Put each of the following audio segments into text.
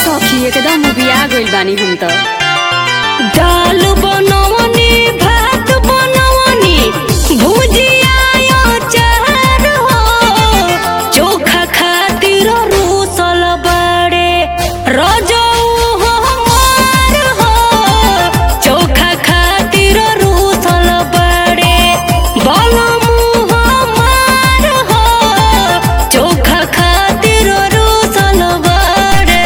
सखी एकदम उबिया गइल बानी हम त दाल बनवनी भात बनवनी भुजिया अचार हो चोखा खातिर रूसल बड़े रजऊ हो हमार हो चोखा खातिर रूसल बड़े बलमू हमार हो चोखा खातिर रूसल बड़े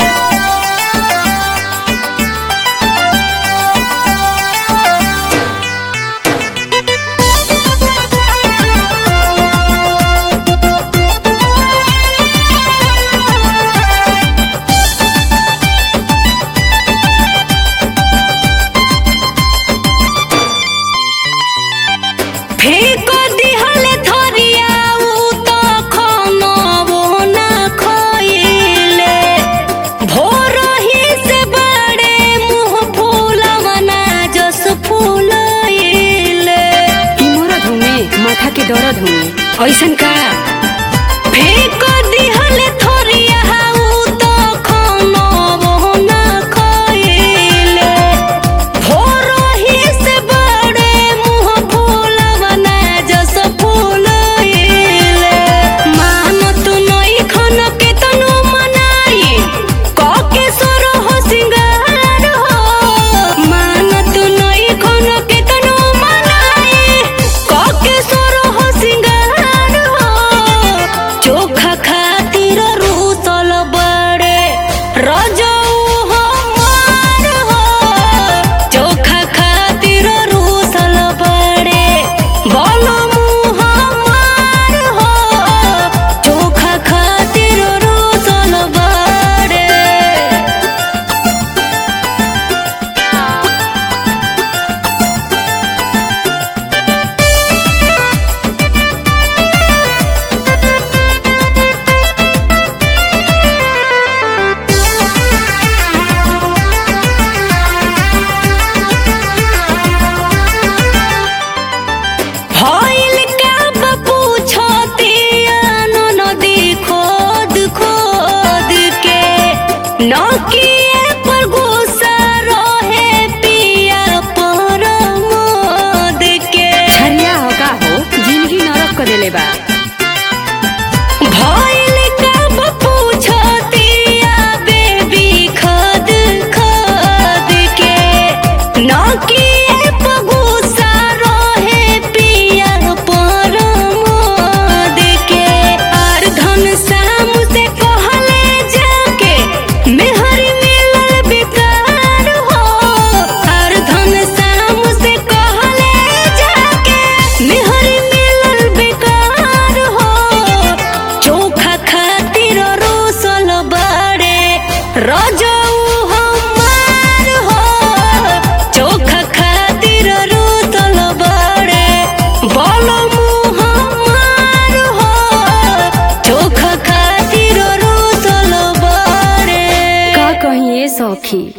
फेको दिहले थरिया उ त खनबो ना खइले भोरही से बड़े मुंह फूलवना जस फूलइले ई मरद हुमे माथा के दर्द हुमे ऐसन का फेको दिहले थरिया उ त खनबो ना खइले भोरही से बड़े मुंह फूलवना जस फूलइले मानत नई खन के तनु मनाई कके सोरह सिंगार हो मानत नई खन के तनु मनाई कके सोरह सिंगार हो चोखा खातिर रूसल बड़े रजऊ हमार हो चोखा खातिर रूसल बड़े बलमू हमार हो चोखा खातिर रूसल बड़े भइल का बपू छतिया नदी खोद खोद के नकिए पर गुस्सा रहे पिया पर मोद के छरिया हो का हो जिंदगी नरक कर देले बा भइल का बपू छतिया बेबी खद खद के नकिए पर गुस्सा रहे पिया पर मोद के आर धन शाम से कहले जाके मेहर मिलल बेकार हो आर धन शाम से कहले जाके मेहर मिलल बेकार हो चोखा खातिर रोसल बड़े रजऊ हमार हो चोखा खातिर रोसल बड़े बलमू हमार हो चोखा खातिर रोसल बड़े का कहीं ए सखी